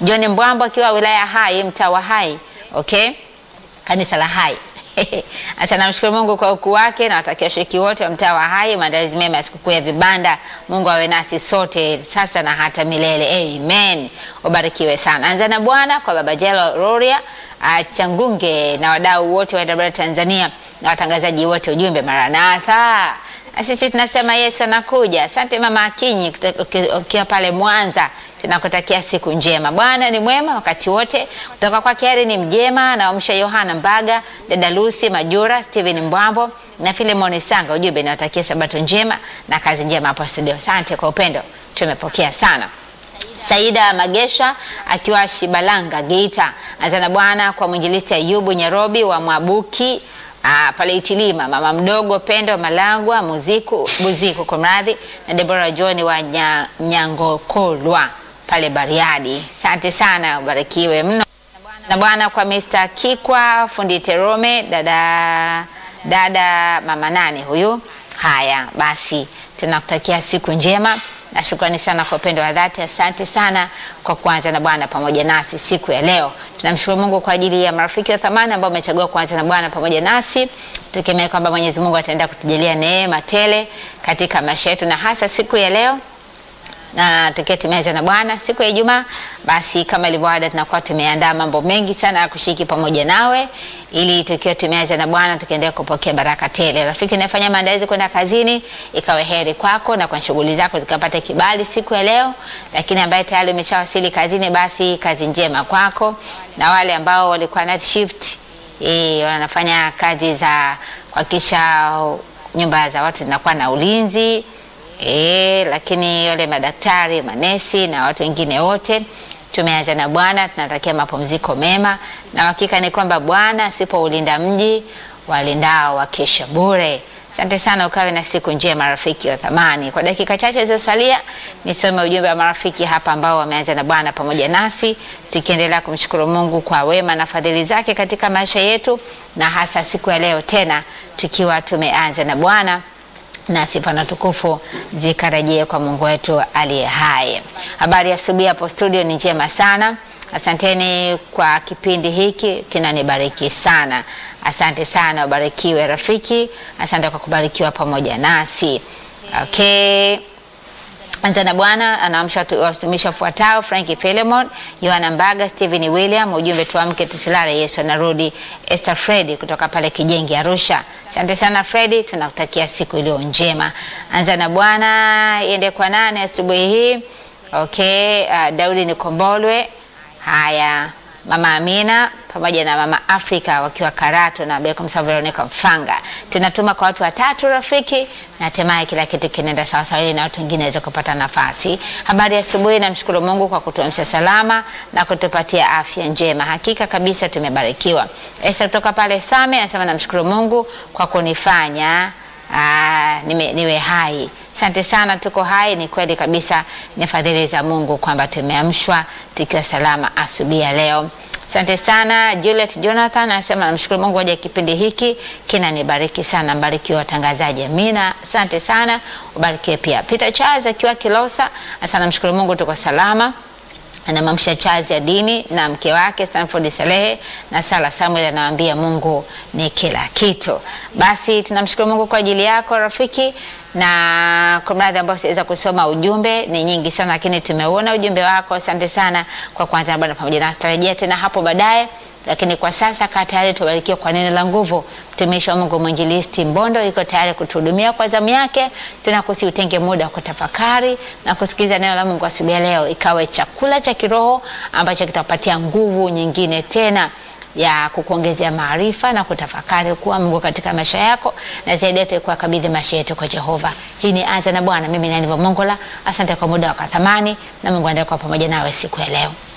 John Mbwambo akiwa wilaya Hai, mtaa wa Hai, okay, kanisa la Hai. Sasa namshukuru Mungu kwa ukuu wake na watakia washiriki wote wa mtaa wa Hai maandalizi mema ya sikukuu ya vibanda. Mungu awe nasi sote sasa na hata milele, amen. Ubarikiwe sana. Anza na Bwana kwa Baba Jelo Roria uh, Changunge na wadau wote wa Dabara Tanzania na watangazaji wote, ujumbe Maranatha. Na sisi tunasema Yesu anakuja. Asante mama Akinyi ukiwa pale Mwanza, tunakutakia siku njema. Bwana ni mwema wakati wote. Kutoka kwa Kiari ni mjema na wamsha Yohana Mbaga, dada Lucy Majura, Steven Mbwambo na Filemon Sanga, ujumbe nawatakia sabato njema na kazi njema hapo studio. Asante kwa upendo, tumepokea sana. Saida Magesha akiwa Shibalanga Geita, azana Bwana kwa mwinjilisti Ayubu Nyarobi wa Mwabuki Ah, pale Itilima, mama mdogo Pendo Malagwa Muziku Buziku kwa mradhi na Deborah John wa nya, Nyangokolwa pale Bariadi. Asante sana, ubarikiwe mno na Bwana kwa Mr. Kikwa fundi Terome, dada dada mama nane huyu. Haya basi, tunakutakia siku njema na shukrani sana kwa upendo wa dhati. Asante sana kwa kuanza na Bwana pamoja nasi siku ya leo. Tunamshukuru Mungu kwa ajili ya marafiki wa thamani ambao wamechagua kuanza na Bwana pamoja nasi, tukimea kwamba Mwenyezi Mungu ataenda kutujalia neema tele katika maisha yetu na hasa siku ya leo na tukiwa tumeanza na Bwana siku ya Ijumaa, basi kama ilivyoada, tunakuwa tumeandaa mambo mengi sana ya kushiriki pamoja nawe, ili tukiwa tumeanza na Bwana tukiendelea kupokea baraka tele. Rafiki unafanya maandalizi kwenda kazini, ikawe heri kwako na kwa shughuli zako zikapata kibali siku ya leo, lakini ambaye tayari umeshawasili kazini, basi kazi njema kwako, na wale ambao walikuwa night shift eh, wanafanya kazi za kuhakikisha nyumba za watu zinakuwa na ulinzi E, lakini wale madaktari, manesi na watu wengine wote tumeanza na Bwana, tunatakia mapumziko mema, na hakika ni kwamba Bwana asipoulinda mji walindao wakesha bure. Asante sana, ukawe na siku njema rafiki wa thamani. Kwa dakika chache zilizosalia, nisome ujumbe wa marafiki hapa ambao wameanza na Bwana pamoja nasi, tukiendelea kumshukuru Mungu kwa wema na fadhili zake katika maisha yetu, na hasa siku ya leo tena tukiwa tumeanza na Bwana na sifa na tukufu zikarejee kwa Mungu wetu aliye hai. Habari ya asubuhi hapo studio ni njema sana. Asanteni kwa kipindi hiki kinanibariki sana. Asante sana, ubarikiwe rafiki. Asante kwa kubarikiwa pamoja nasi. Okay. Anza na Bwana anaamsha watumishi wafuatao: Franki Philemon, Yohana Mbaga, Stephen William. Ujumbe tuamke tusilale, Yesu anarudi. Esther Fredi kutoka pale Kijengi Arusha. Asante sana Fredi, tunakutakia siku iliyo njema. Anza na Bwana iende kwa nane asubuhi hii. Okay, uh, Daudi Nikombolwe. Haya, Mama Amina pamoja na Mama Afrika wakiwa Karato na Bekomsa Veronica Mfanga. Tunatuma kwa watu watatu rafiki, na hatimaye kila kitu kinaenda sawa sawa, ili na watu wengine waweze kupata nafasi. Habari ya asubuhi, namshukuru Mungu kwa kutuamsha salama na kutupatia afya njema. Hakika kabisa tumebarikiwa. Esa kutoka pale Same anasema namshukuru Mungu kwa kunifanya aa, niwe, niwe hai. Asante sana, tuko hai. Ni kweli kabisa, ni fadhili za Mungu kwamba tumeamshwa tukiwa salama asubuhi ya leo. Asante sana Juliet Jonathan anasema namshukuru Mungu aje kipindi hiki kinanibariki sana. Mbarikiwe watangazaji. Amina. Asante sana, ubarikiwe pia. Peter Charles akiwa Kilosa anasema namshukuru Mungu tuko salama anamamsha chazi ya dini na mke wake Stanford Salehe na Sala Samuel anawaambia Mungu ni kila kitu. Basi tunamshukuru Mungu kwa ajili yako rafiki, na kwa mradhi ambao siweza kusoma ujumbe ni nyingi sana, lakini tumeuona ujumbe wako. Asante sana kwa kwanza Bwana pamoja na tutarejea tena hapo baadaye, lakini kwa sasa kaa tayari, tubarikiwe kwa neno la nguvu. Mtumishi wa Mungu mwinjilisti Mbondo yuko tayari kutuhudumia kwa zamu yake. Tunakusi utenge muda wa kutafakari na kusikiliza neno la Mungu asubuhi leo, ikawe chakula cha kiroho ambacho kitakupatia nguvu nyingine tena ya kukuongezea maarifa na kutafakari kuwa Mungu katika maisha yako, na zaidi yote kuwakabidhi maisha yetu kwa Jehova. Hii ni Anza na Bwana. Mimi ni Aniva Mongola. Asante kwa muda wa thamani, na Mungu aendelee kuwa pamoja nawe siku ya leo.